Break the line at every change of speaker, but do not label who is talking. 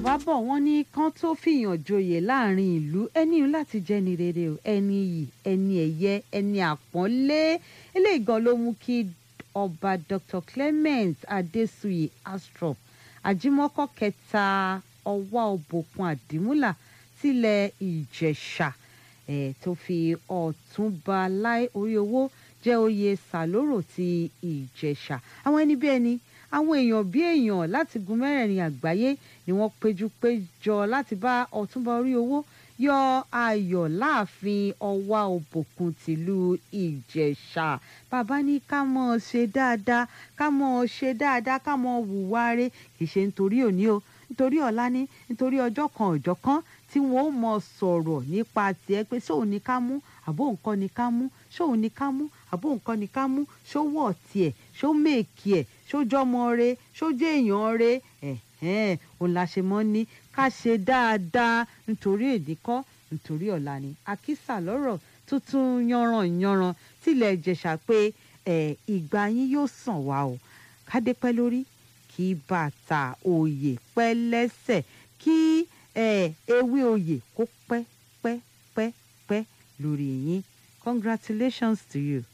yorùbá bọ̀ wọ́n ní kán tó fìyàn joyè láàrin ìlú ẹni láti jẹ́ ni rere o ẹni yìí ẹni ẹ̀yẹ ẹni àpọ́nlé eléyìí gan ló mú kí ọba dr clement adesuyi astrop ajímọ́kọ́ kẹta ọwá òbòkun àdìmúlà tilẹ̀ ìjẹ̀ṣà ẹ̀ tó fi ọ̀túnba láì orí owó jẹ́ oyè sàlórò ti ìjẹ̀ṣà àwọn ẹni bí ẹni àwọn èèyàn bí èèyàn láti gun mẹ́rẹ̀ẹ̀rin àgbáyé ni wọ́n péjú péjọ láti bá ọ̀túnba orí owó yọ ayọ̀ láàfin ọwá òbòkun tìlú ìjẹ̀ṣà bàbá ní ká mọ̀ ọ́ ṣe dáadáa ká mọ̀ ọ́ ṣe dáadáa ká mọ̀ ọ́ hùwà rẹ̀ kì í ṣe nítorí òní o nítorí ọ̀la ní nítorí ọjọ́ kan ọjọ́ kan tí wọ́n ó mọ sọ̀rọ̀ nípa tiẹ̀ pé sóun ní ká mú àbó nǹkan ní ká mú sóun ní ká mú àbó nǹkan ní ká mú ṣó wọ̀ tiẹ̀ ṣó mèkì ẹ̀ ṣó jọmọ re ṣó jẹ́ èèyàn re ẹ̀hẹ́n òun la ṣe mọ́ ní ká ṣe dáadáa nítorí èdè kọ́ nítorí ọ̀la ni àkísà lọ́rọ̀ tuntun yanran yanran tilẹ̀ jẹ̀ṣà pé ẹ̀ ìgbà yín yóò sàn wá o kádé pẹ́ lórí kí bàtà òye pẹ́ lẹ́sẹ̀ kí ẹ̀ ewé oyè kó pẹ́ pẹ́ pẹ́ pẹ́ lórí yín congratulations to you.